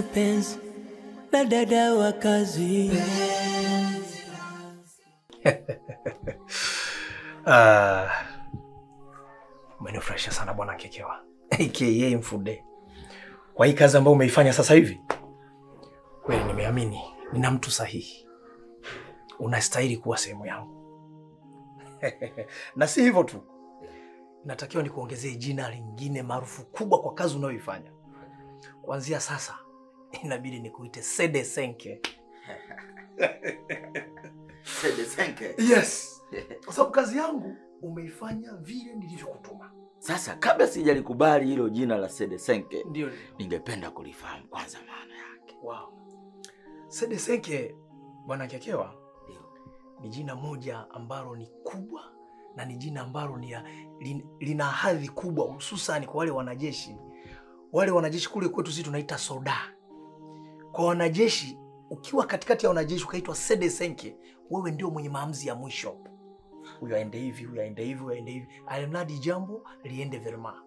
penzi na dada wa kazi. Ah, umenifurahisha sana bwana Kekewa aka Mfude kwa hii kazi ambayo umeifanya sasa hivi. Kweli nimeamini nina mtu sahihi, unastahili kuwa sehemu yangu na si hivyo tu, natakiwa nikuongezee jina lingine maarufu kubwa kwa kazi unayoifanya. Kuanzia sasa inabidi nikuite Sede Senke. Sede Senke. Yes, kwa sababu kazi yangu umeifanya vile nilivyokutuma. Sasa kabla sijalikubali hilo jina la Sede Senke, Ndio. ningependa kulifahamu kwanza maana yake. Wow. Sede Senke bwana Kekewa Ndio. ni jina moja ambalo ni kubwa na ni jina ambalo ni ya- lin- lina hadhi kubwa hususan kwa wale wanajeshi. Wale wanajeshi kule kwetu sisi tunaita soda. Kwa wanajeshi, ukiwa katikati ya wanajeshi ukaitwa Sede Senke, wewe ndio mwenye maamuzi ya mwisho. Huyu aende hivi, huyu aende hivi, huyu aende hivi, alimradi jambo liende verma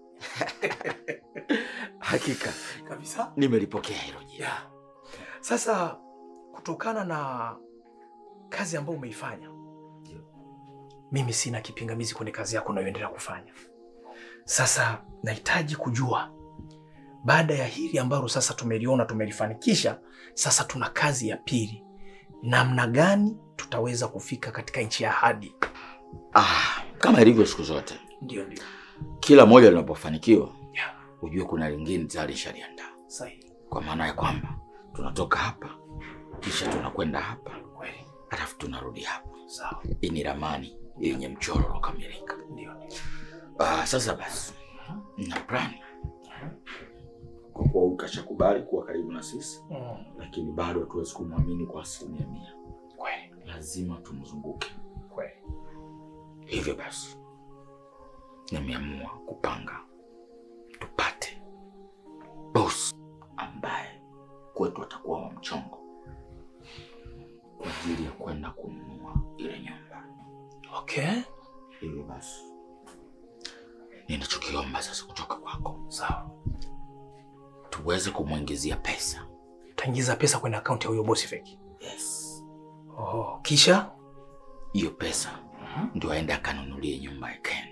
Hakika kabisa. nimelipokea hilo jina. Yeah. Sasa kutokana na kazi ambayo umeifanya, mimi sina kipingamizi kwenye kazi yako unayoendelea kufanya. Sasa nahitaji kujua baada ya hili ambalo sasa tumeliona tumelifanikisha, sasa tuna kazi ya pili, namna gani tutaweza kufika katika nchi ya ahadi? Ah, kama ilivyo siku zote, Ndio, ndio, kila moja linapofanikiwa Yeah. ujue kuna lingine tayari shaliandaa, sahihi, kwa maana ya kwamba tunatoka hapa kisha tunakwenda hapa kweli, alafu tunarudi hapa. sawa, Hii ni ramani yenye mchoro uliokamilika. ndio, ndio. Ah, sasa basi na plani kwa kuwa ukashakubali kuwa karibu na sisi, Mm, lakini bado hatuwezi kumwamini kwa asilimia mia. kweli, Lazima tumzunguke. kweli. Hivyo basi nimeamua kupanga tupate boss ambaye kwetu atakuwa wa mchongo kwa ajili ya kwenda kununua ile nyumba. Okay, Hivyo basi ninachokiomba sasa kutoka kwako, sawa. tuweze kumwingizia pesa. Utaingiza pesa kwenye akaunti ya huyo bosi feki. Yes, Oh, kisha hiyo pesa ndio aende akanunulie nyumba ya Ken.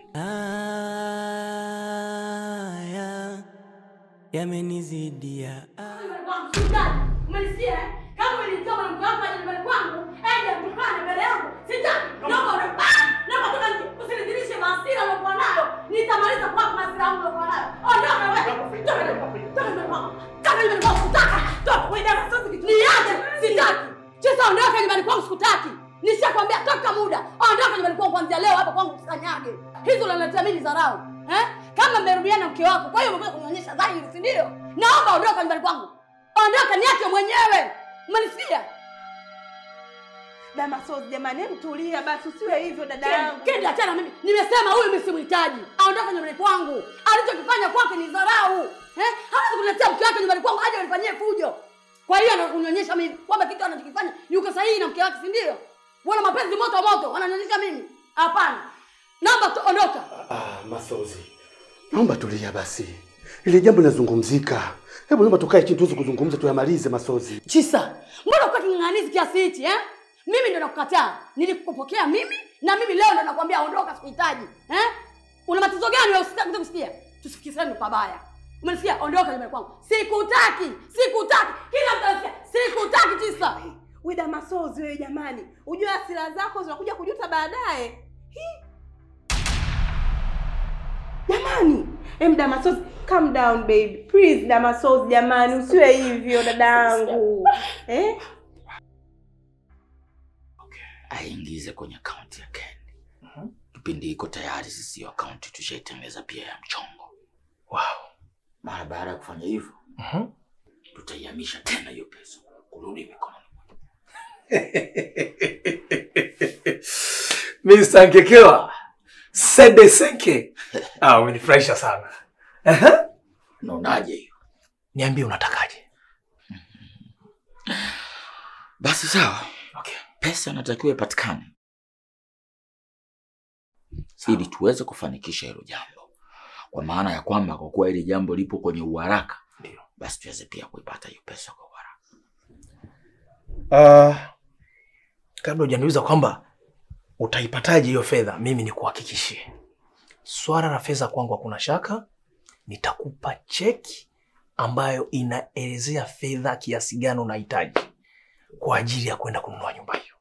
Haya yamenizidia. Umenisikia? Kama ulinitoa mwanamke wako aje nyumbani kwangu, ende mtukane mbele yangu. Sitaki. Naomba una ah! Naomba toka nje. Usinidhinishe maasira uliokuwa nayo. Nitamaliza kwako maasira yangu uliokuwa nayo. Ondoka wewe. Toka nyumbani kwangu. Toka nyumbani kwangu. Toka nyumbani kwangu. Sitaki. Toka. Wewe ndio sasa kitu. Niache. Sitaki. Chesa ondoka nyumbani kwangu sikutaki. Nishakwambia toka muda. Ondoka nyumbani kwangu kuanzia leo hapa kwangu usikanyage. Hizo unaniletea mimi dharau. Eh? Kama mmerudiana na mke wako, kwa hiyo umekuja kunionyesha dhahiri, si ndio? Naomba ondoka nyumbani kwangu. Ondoka niache mwenyewe. Umenisikia? Damasos, jamani, hebu tulia basi, usiwe hivyo dada yangu. Kendi achana mimi. Nimesema huyu mimi simhitaji. Aondoke nyumbani kwangu. Alichokifanya kwake ni dharau. Eh? Hawezi kuniletea mke wake nyumbani kwangu aje anifanyie fujo. Kwa hiyo anakunionyesha mimi kwamba kitu anachokifanya yuko sahihi na mke wake, si ndio? Wana mapenzi moto moto, wananionyesha mimi. Hapana. Naomba tu ondoka. Ah, Masozi, naomba tulia basi, ili jambo linazungumzika. Hebu naomba tukae chini tuweze kuzungumza, tuyamalize Masozi. Chisa, mbona uko king'ang'anizi kiasi hichi eh? Mimi ndo nakukataa. Nilikupokea mimi na mimi leo ndo nakwambia ondoka, sikuhitaji. Eh? Una matatizo gani wewe usitaki kusikia? Tusifikishane pabaya. Umenisikia? Ondoka nyumbani kwangu. Sikutaki. Sikutaki. Kila mtu anasikia. Sikutaki Chisa. We Damasos, wewe jamani, ujue hasira zako zinakuja kujuta baadaye. Hi. Jamani, em Damasos, calm down baby. Please Damasos, jamani, usiwe hivyo dada yangu. Eh? aingize kwenye akaunti ya Ken. Kipindi hiko tayari sisi hiyo akaunti tushaitengeneza pia ya mchongo. wow. Mara baada ya kufanya hivyo, Mhm. tutaihamisha tena hiyo pesa kurudi mikononi. Mr. Nkekewa Sede Senke. Ah, umenifurahisha sana. Aha. Unaonaje hiyo? Niambie unatakaje? Basi sawa, Okay. pesa inatakiwa ipatikane Sawa. ili tuweze kufanikisha hilo jambo, kwa maana ya kwamba kwa kuwa hili jambo lipo kwenye uharaka, Ndio. basi tuweze pia kuipata hiyo pesa kwa haraka. Uh, kabla hujaniuliza kwamba utaipataje hiyo fedha, mimi ni kuhakikishie swala la fedha kwangu hakuna shaka. Nitakupa cheki ambayo inaelezea fedha kiasi gani unahitaji kwa ajili ya kwenda kununua nyumba hiyo.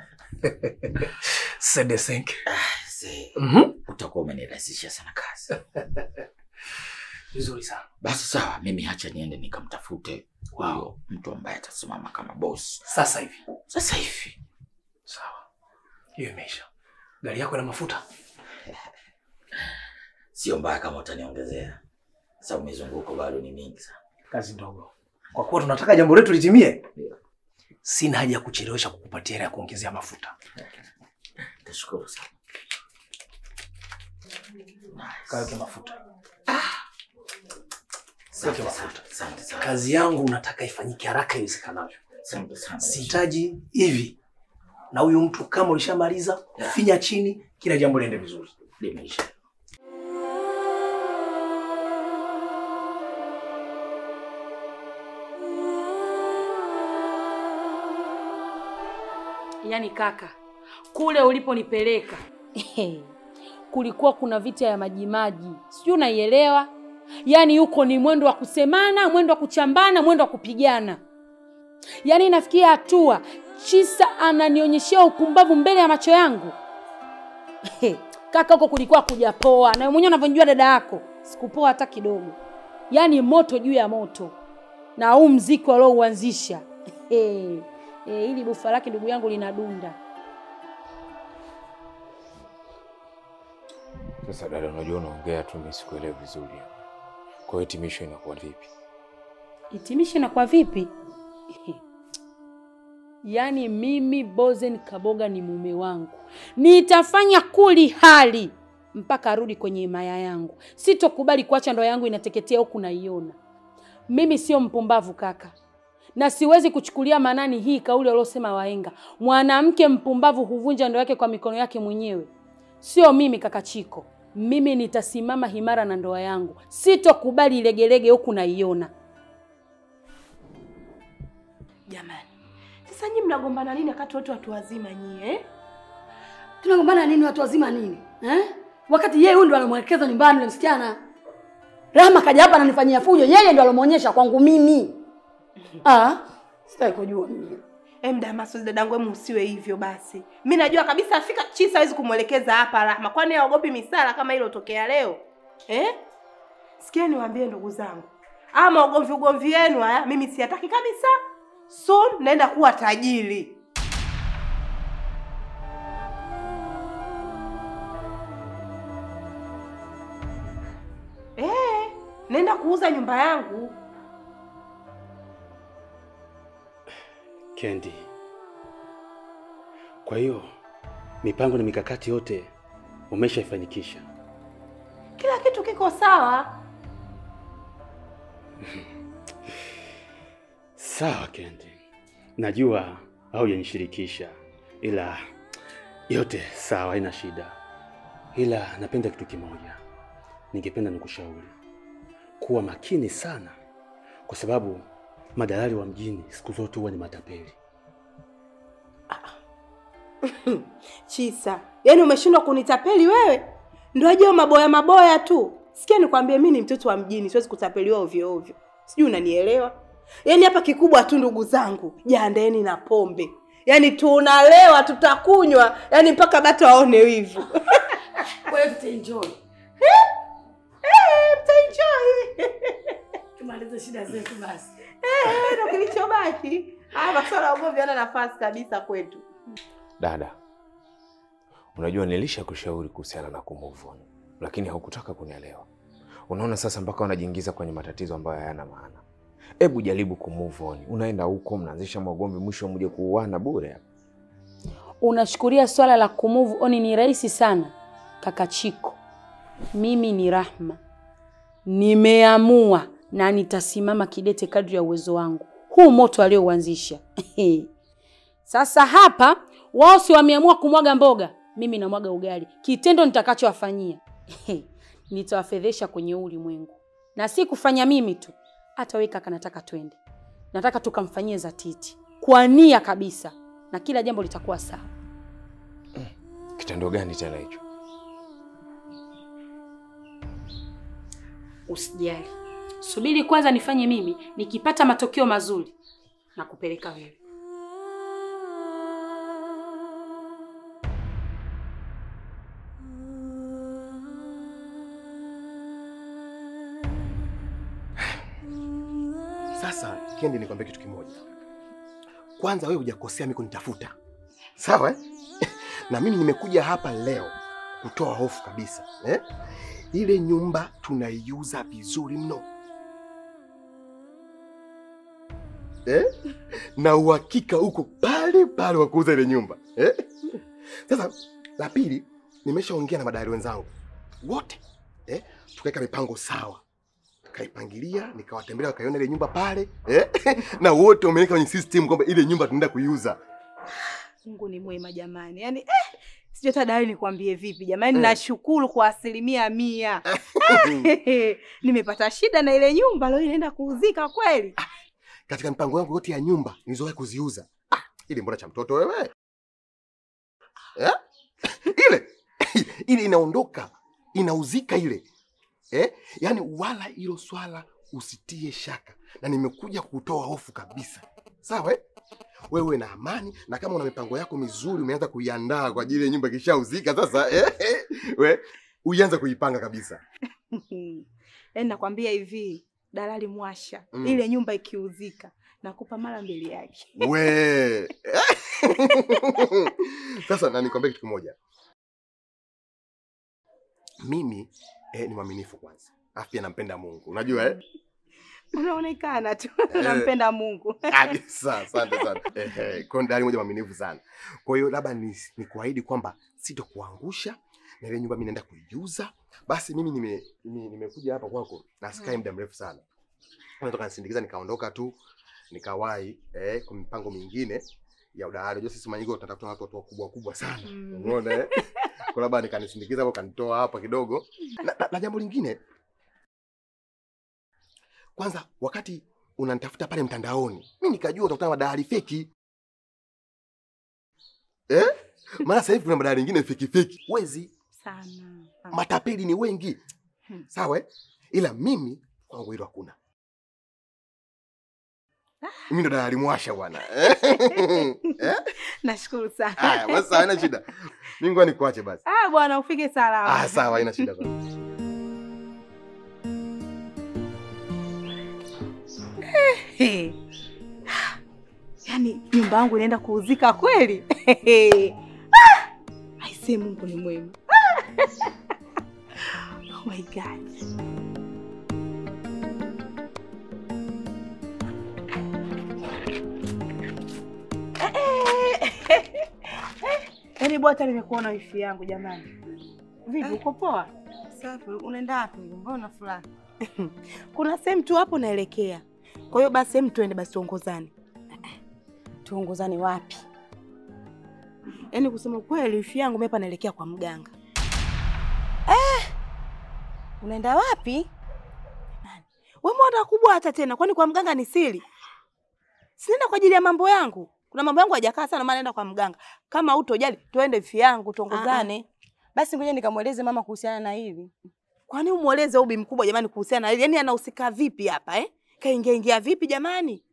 Sede senke. Mzee, Mhm. utakuwa umenirahisishia sana kazi. Vizuri sana. Basi sawa, mimi hacha niende nikamtafute huyo mtu ambaye atasimama kama boss Sasa hivi. sasa hivi. Sawa. Hiyo imeisha. Gari yako ina mafuta? Sio mbaya kama utaniongezea, sababu mizunguko bado ni mingi sana. Kazi ndogo. Kwa kuwa tunataka jambo letu litimie, sina haja ya kuchelewesha kukupatia hela ya kuongezea mafuta. Tashukuru sana. Kaweke mafuta. Asante Weke sana. mafuta. Asante sana. Kazi yangu nataka ifanyike haraka iwezekanavyo. Asante sana. Sihitaji hivi. Na huyu mtu kama ulishamaliza, finya chini, kila jambo liende vizuri. Limeisha. Yaani kaka, kule uliponipeleka kulikuwa kuna vita ya majimaji, sijui unaielewa? Yaani huko ni mwendo wa kusemana, mwendo wa kuchambana, mwendo wa kupigana. Yaani inafikia hatua Chisa ananionyeshea upumbavu mbele ya macho yangu. Kaka, huko kulikuwa kujapoa, na wewe mwenyewe unavyonijua dada yako, sikupoa hata kidogo. Yaani moto juu ya moto, na huu mziki waliouanzisha Eh, hili bufa lake ndugu yangu linadunda. Sasa dada, unajua unaongea tu, mimi sikuelewi vizuri. Kwa hiyo hitimisho inakuwa vipi? Hitimisho inakuwa vipi? Yaani mimi Bozen Kaboga ni mume wangu, nitafanya kuli hali mpaka arudi kwenye himaya yangu. Sitokubali kuacha ndoa yangu inateketea huku naiona. Mimi sio mpumbavu kaka, na siwezi kuchukulia maanani hii kauli waliosema wahenga, mwanamke mpumbavu huvunja ndoa yake kwa mikono yake mwenyewe. Sio mimi kaka Chiko, mimi nitasimama himara na ndoa yangu, sitokubali legelege huku naiona. Jamani, sasa nyinyi mnagombana nini wakati wote watu wazima nyie eh? Tunagombana nini watu wazima nini? Eh? Wakati yeye huyu ndo anamwelekeza nyumbani yule msichana. Rama kaja hapa ananifanyia fujo, yeye ndo alomuonyesha kwangu mimi. Ah, sitaki kujua mimi. Em, Damasus dadangu, em usiwe hivyo basi. Mi najua kabisa afika Chisa hawezi kumwelekeza hapa Rahma, kwani haogopi misala kama ile tokea leo eh? Sikia niwaambie ndugu zangu, ama ugomvi ugomvi wenu haya mimi siyataki kabisa. Soon naenda kuwa tajiri. Eh, naenda kuuza nyumba yangu. Kendi, kwa hiyo mipango na mikakati yote umeshaifanikisha? Kila kitu kiko sawa. Sawa Kendi, najua haujanishirikisha, ila yote sawa, haina shida. Ila napenda kitu kimoja, ningependa nikushauri kuwa makini sana, kwa sababu madalali wa mjini siku zote huwa ni matapeli. Chisa, yaani umeshindwa kunitapeli wewe? Ndio ajua maboya maboya tu. Sikia nikwambie, mimi ni mtoto wa mjini, siwezi kutapeliwa ovyo ovyo. Sijui unanielewa? Yaani hapa kikubwa tu, ndugu zangu, jiandaeni na pombe. Yaani tunalewa, tutakunywa, yaani mpaka bata waone wivu. Kwa hiyo tutaenjoy. Eh, mtaenjoy. Tumalize shida zetu basi. Eh, ndio kilichobaki. Ah, masuala ya ugomvi yana nafasi kabisa kwetu. Dada, unajua nilisha kushauri kuhusiana na kumove on, lakini haukutaka kunielewa. Unaona sasa, mpaka unajiingiza kwenye matatizo ambayo hayana maana. Hebu jaribu kumove on. Unaenda huko mnaanzisha magomvi, mwisho mje kuuana bure. Unashukuria swala la kumove on ni rahisi sana kaka Chiko. Mimi ni Rahma, nimeamua na nitasimama kidete kadri ya uwezo wangu huu moto aliouanzisha. Sasa hapa wao si wameamua kumwaga mboga, mimi namwaga ugali. Kitendo nitakachowafanyia nitawafedhesha kwenye huu ulimwengu, na si kufanya mimi tu, hata wewe kaka, nataka twende, nataka tukamfanyie zatiti kwa nia kabisa, na kila jambo litakuwa sawa. Kitendo gani tena hicho? Usijali, subiri kwanza nifanye mimi. Nikipata matokeo mazuri na kupeleka wewe. Sasa Kendi, nikwambia kitu kimoja. Kwanza wewe hujakosea mimi kunitafuta, sawa eh? na mimi nimekuja hapa leo kutoa hofu kabisa eh? Ile nyumba tunaiuza vizuri mno eh? na uhakika uko pale pale wa kuuza ile nyumba eh? Sasa la pili, nimeshaongea na madari wenzangu wote eh? tukaweka mipango sawa kaipangilia nikawatembelea wakaiona ile nyumba pale eh? na wote wameweka kwenye system kwamba ile nyumba tunaenda kuiuza. Mungu ni mwema jamani, yaani eh, sijui hata dai nikwambie vipi jamani. Eh. Nashukuru kwa asilimia mia. Nimepata shida na ile nyumba leo inaenda kuuzika kweli. Katika mipango yangu yote ya nyumba nilizowahi kuziuza, ah, ile mbona cha mtoto wewe eh? ile ile inaondoka inauzika ile eh? Yaani wala hilo swala usitie shaka, na nimekuja kutoa hofu kabisa, sawa eh? Wewe na amani, na kama una mipango yako mizuri umeanza kuiandaa kwa ajili ya nyumba ikishauzika sasa eh? we uianze kuipanga kabisa. Yaani nakwambia hivi, dalali mwasha, Mm. ile nyumba ikiuzika nakupa mara mbili yake. we sasa na nikwambia kitu kimoja mimi eh, ni mwaminifu kwanza alafu pia nampenda mungu unajua eh? Unaonekana tu Eh. nampenda Mungu. kabisa asante sana eh, eh, kwa hiyo ndani moja mwaminifu sana kwa hiyo labda ni, ni kuahidi kwamba sitokuangusha na ile nyumba mimi naenda kuiuza basi mimi nime- nime- nimekuja hapa kwako na sikai muda mrefu sana natoka nisindikiza nikaondoka tu nikawahi eh, kwa mipango mingine ya udahari unajua sisi manyingo tunatafuta watu watu wakubwa wakubwa sana Mm. umeona eh? kwa labda nikanisindikiza hapo kanitoa hapa kidogo na, na, na jambo lingine kwanza wakati unanitafuta pale mtandaoni mi nikajua utakutana na madahari feki eh? maana sasa hivi kuna madahari ingine feki feki wezi Sana. matapeli ni wengi Hmm. sawa eh? ila mimi kwangu hilo hakuna mimi ndo dahari mwasha bwana eh? Nashukuru sana. Haya, basi sawa, haina shida. Mimi ngoja nikuache basi. Ah, bwana ufike salama. Ah, sawa, haina shida basi. Hey. Yaani nyumba yangu inaenda kuuzika kweli? Ah! Aisee, Mungu ni mwema. Oh my God. Yaani bwata nimekuona wifi yangu jamani. Vipi, uko poa? Safi, unaenda wapi? Mbona fulani? Kuna sehemu tu hapo naelekea. Kwa hiyo basi hem tuende basi tuongozane. Tuongozane wapi? Yaani kusema kweli wifi yangu mimi hapa naelekea kwa mganga. Eh! Unaenda wapi? Wewe mbona kubwa hata tena? Kwani kwa mganga ni siri? Sinaenda kwa ajili ya mambo yangu. Kuna mambo yangu hajakaa sana maana naenda kwa mganga. Kama utojali, twende wifi yangu tuongozane. Basi ngoja nikamweleze mama kuhusiana na hili. Kwani umueleze ubi mkubwa jamani kuhusiana na hili? Yaani anahusika vipi hapa eh? Kaingia ingia vipi jamani?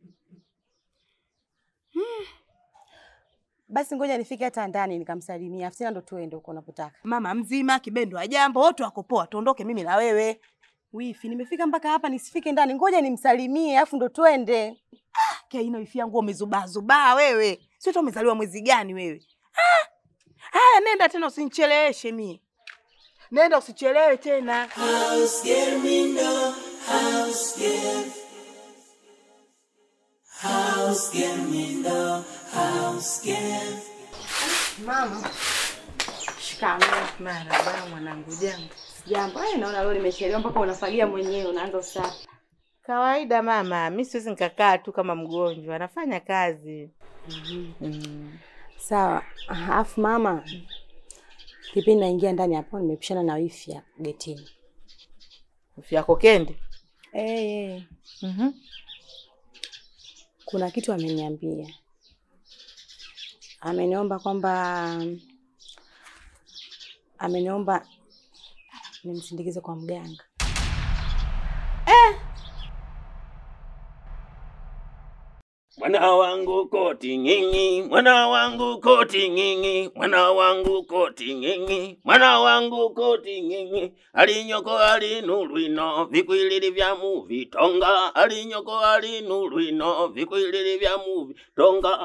Basi ngoja nifike hata ndani nikamsalimia. Afu tena ndo tuende huko unapotaka. Mama mzima, kibendo wa jambo, wote wako poa. Tuondoke mimi na wewe. Wifi, nimefika mpaka hapa nisifike ndani. Ngoja nimsalimie afu ndo twende. Kaina wifi yangu umezubaa zubaa wewe. Sio tu umezaliwa mwezi gani wewe? Ah! Haya nenda tena usinicheleweshe mie. Nenda usichelewe tena. House girl, me know. House girl. House girl, me know. House girl. Mama. Shikamoo. Marahaba mwanangu, jambo. Jambo. Eh, naona leo nimechelewa mpaka unafagia mwenyewe unaanza usafi. Kawaida mama, mi siwezi nikakaa tu kama mgonjwa, nafanya kazi. Mm. Sawa. Alafu mama, kipindi naingia ndani hapo nimepishana na wifi hapo getini. Wifi yako Kendi? Eh, eh. Mhm. Kuna kitu ameniambia, ameniomba kwamba ameniomba nimsindikize kwa mganga. Mwana wangu koti ng'ing'i, mwana wangu koti ng'ing'i, mwana wangu koti ng'ing'i, mwana wangu koti ng'ing'i, alinyoko alinu lwino, vikwilili vya muvi tonga, alinyoko alinu lwino, vikwilili vya muvi tonga.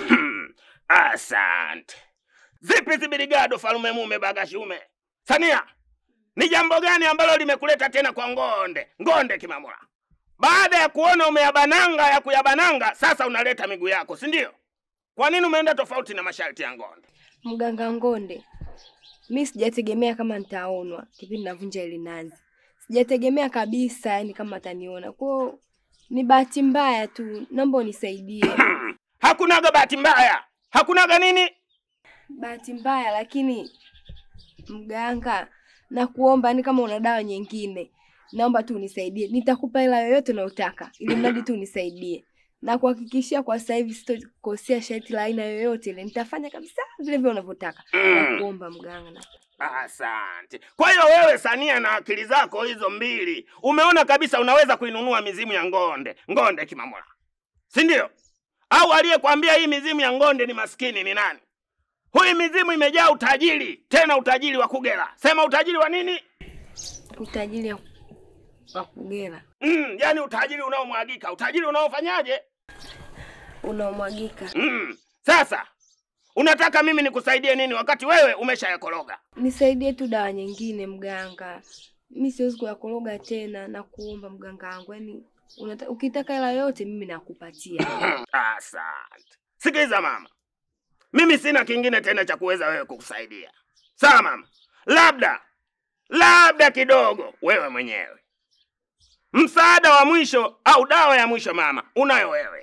Asante. Zipi zibiligado falume mume bagashume? Sania, ni jambo gani ambalo limekuleta tena kwa Ngonde? Ngonde Kimamura. Baada ya kuona umeyabananga ya kuyabananga, sasa unaleta miguu yako, si ndio? Kwa nini umeenda tofauti na masharti ya Ngonde? Mganga Ngonde, mi sijategemea kama nitaonwa kipindi navunja ile nazi, sijategemea kabisa yani kama ataniona kwao. Ni bahati mbaya tu, naomba unisaidie. Hakunaga bahati mbaya, hakunaga nini. Bahati mbaya, lakini mganga, nakuomba ni kama una dawa nyingine, naomba tu unisaidie. Nitakupa hela yoyote unayotaka, ili mradi tu unisaidie na kuhakikishia kwa sasa hivi sitokosea sharti la aina yoyote ile, nitafanya kabisa vile vile unavyotaka. Mm. Nakuomba mganga na Asante. Kwa hiyo wewe Sania, na akili zako hizo mbili, umeona kabisa unaweza kuinunua mizimu ya Ngonde, Ngonde Kimamura, si ndio? Au aliyekwambia hii mizimu ya Ngonde ni maskini ni nani? Huyu mizimu imejaa utajiri, tena utajiri wa kugera. Sema utajiri wa nini? utajiri wa kugera Mm, yani utajiri unaomwagika, utajiri unaofanyaje? unaomwagika. Mm. Sasa unataka mimi nikusaidie nini wakati wewe umeshayakoroga? Nisaidie tu dawa nyingine mganga, mi siwezi kuyakoroga tena, na kuomba mganga wangu, yani unata, ukitaka hela yote mimi nakupatia. Asante. Sikiliza mama, mimi sina kingine tena cha kuweza wewe kukusaidia. Sawa mama, labda labda kidogo wewe mwenyewe msaada wa mwisho au dawa ya mwisho mama, unayo wewe.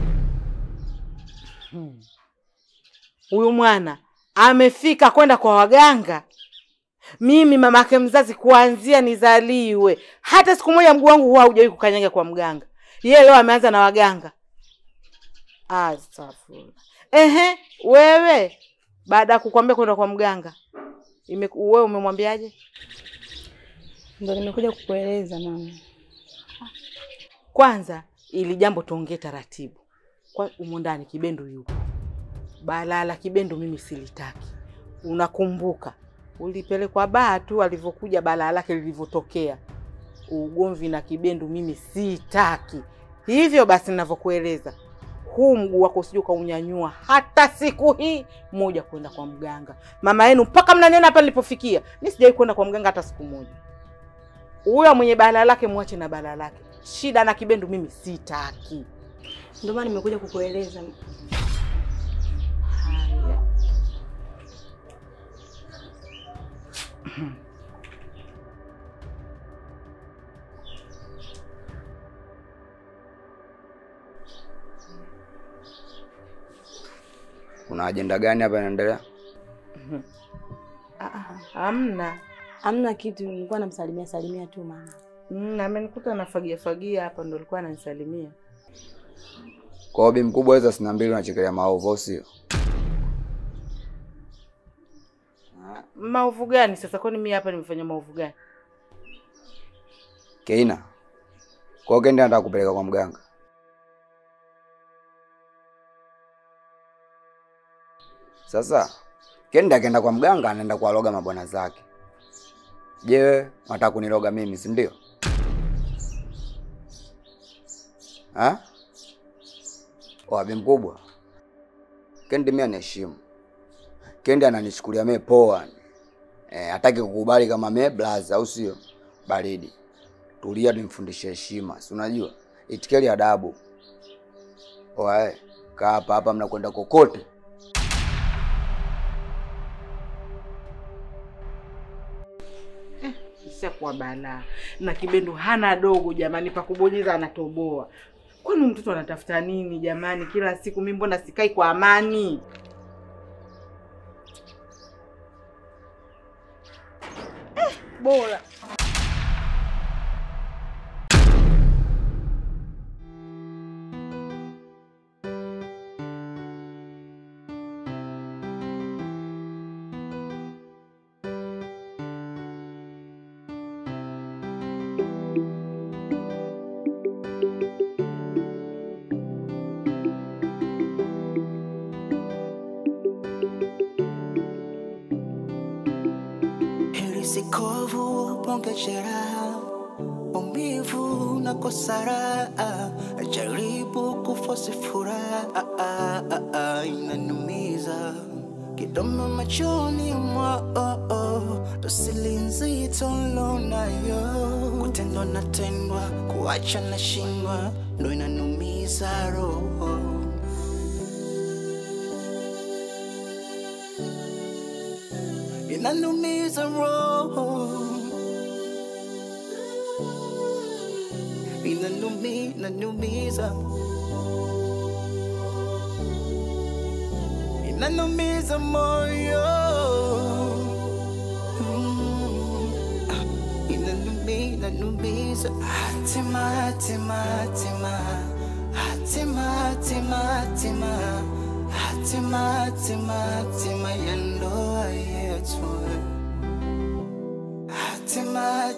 Huyu mwana amefika kwenda kwa waganga. Mimi mamake mzazi, kuanzia nizaliwe, hata siku moja mguu wangu huwa haujawahi kukanyaga kwa mganga. Yeye leo ameanza na waganga. Astaghfirullah. Ehe, wewe baada ya kukwambia kwenda kwa mganga ime, wewe umemwambiaje? Ndo nimekuja kukueleza mama. Kwanza ili jambo tuongee taratibu. Kwa umo ndani Kibendo yupo. Balaa la Kibendo mimi silitaki. Unakumbuka ulipelekwa baa tu alivyokuja balaa lake lilivyotokea. Ugomvi na Kibendo mimi sitaki. Hivyo basi ninavyokueleza, huu mguu wako usije ukaunyanyua hata siku hii moja kwenda kwa mganga. Mama yenu mpaka mnaniona hapa nilipofikia, mimi sijawahi kwenda kwa mganga hata siku moja. Huyo mwenye balaa lake mwache na balaa lake. Shida na Kibendo mimi sitaki. Ndio maana nimekuja kukueleza. Haya. Kuna ajenda gani hapa inaendelea? Ah, ah, Hamna. Hamna kitu, nilikuwa namsalimia salimia tu mama. Mm, amenikuta nafagia fagia hapa ndo alikuwa ananisalimia. Kwa hiyo bi mkubwa hizo sina mbili unachekelea maovu au sio? Maovu gani sasa? Kwani mimi hapa nimefanya maovu gani? Keina. Kwa hiyo Kendi anataka kupeleka kwa mganga. Sasa Kendi akienda kwa mganga anaenda kuwaloga mabwana zake. Je, wewe unataka kuniloga mimi, si ndio? Ha? Wabi mkubwa. Kendi mimi anaheshimu. Kendi ananichukulia mimi poa. Eh, hataki kukubali kama mimi blaza au sio? Baridi. Tulia nimfundishe heshima. Si unajua? Itikeli adabu. Oae, kaa hapa hapa mnakwenda kokote. Ishakuwa balaa. Na Kibendo hana dogo jamani, pa kubonyeza anatoboa. Kwani mtoto anatafuta nini jamani? Kila siku mimi mbona sikai kwa amani? Eh, bora kovu bonge jeraha maumivu na kosara jaribu kufosi furaha inanumiza kidomo machoni mwao dosili nzito lonayo kutendwa na tendwa kuacha na shindwa ndo inanumiza roho inanumiza roho inanumi inanumiza inanumiza moyo Mm. Ah, inanumi inanumiza hatima hatima hatima hatima hatima hatima hatima hatima hatima ya ndoa yetu hatima